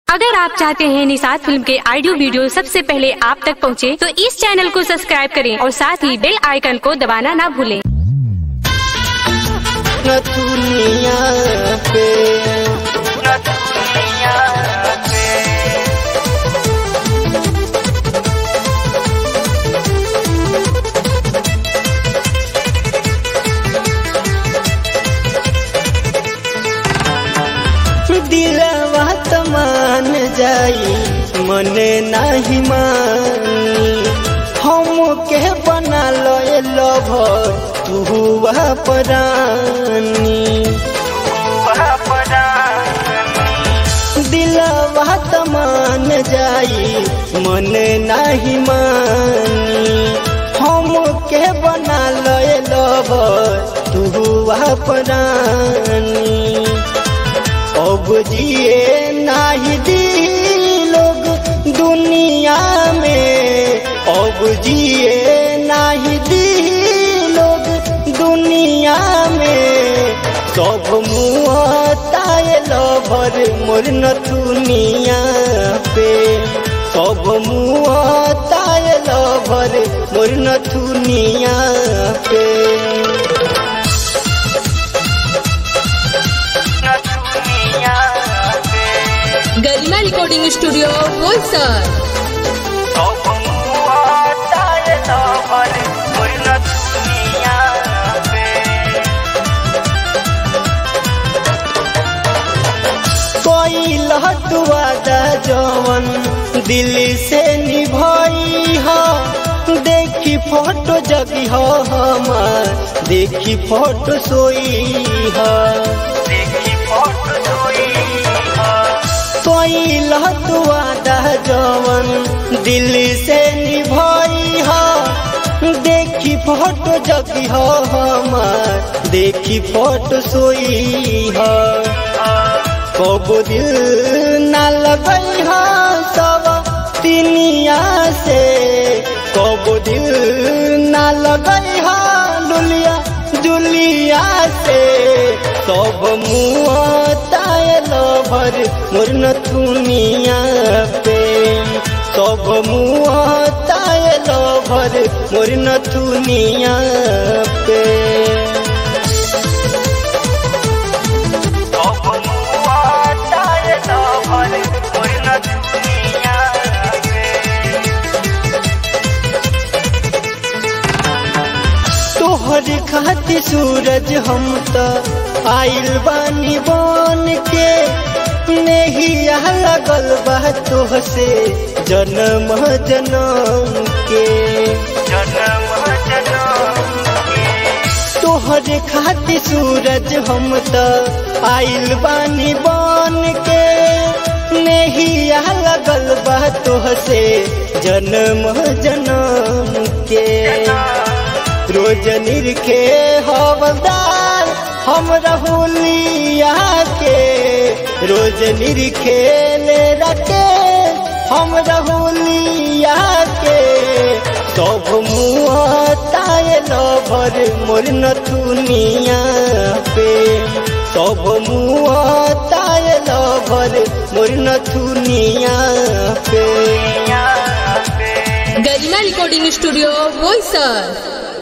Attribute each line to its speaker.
Speaker 1: अगर आप चाहते हैं निषाद फिल्म के ऑडियो वीडियो सबसे पहले आप तक पहुंचे, तो इस चैनल को सब्सक्राइब करें और साथ ही बेल आइकन को दबाना ना भूलें।
Speaker 2: न दुनिया पे न दुनिया पे दिलवा त मान जाई मने नाही मानी हम के बना लो लभर तू हुआ परानी दिलवा त मान जाई मने नाही मानी हम के बना लो लभर तू हुआ परानी अब जिए नाही दी लोग दुनिया में अब जिए नाही दी लोग दुनिया में सब मुँह तायल भर मोर न दुनिया पे सब मुँह तायल भर मोर न दुनिया पे
Speaker 3: गरिमा रिकॉर्डिंग स्टूडियो बोईसर
Speaker 2: कोई लहतुआ दा जवन दिल से निभाई हो देखी फोटो जगी हो हमार देखी फोटो सोई हो देखी फोटो सोई कोई लहतुआ दा जवन दिल से निभाई हो देखी फोटो जगी हो हमार देखी फोटो सोई हो कबो दिल न लगई हा सब तिनिया से कबो दिल न लगई हा लुलिया जुलिया से सब मुँह तायल भर मोर न दुनिया पे सब मुँह तायल भर मोर न दुनिया पे तोहर खाती सूरज हम तो आइल बानी बन के नहिया लगल बा तोह से जन्म जन्म के जन्म तोहर खाती सूरज हम तो आइल बानी बन के नहिया लगल बा तोह से जन्म जन्म के रोज निरखे हवलदार हम रहुलिया के रोज निरखे ले रखे हम रहुलिया के सब मुँह तायल भर मोर न दुनिया पे सब मुँह तायल भर मोर न दुनिया पे
Speaker 3: गरिमा रिकॉर्डिंग स्टूडियो बोईसर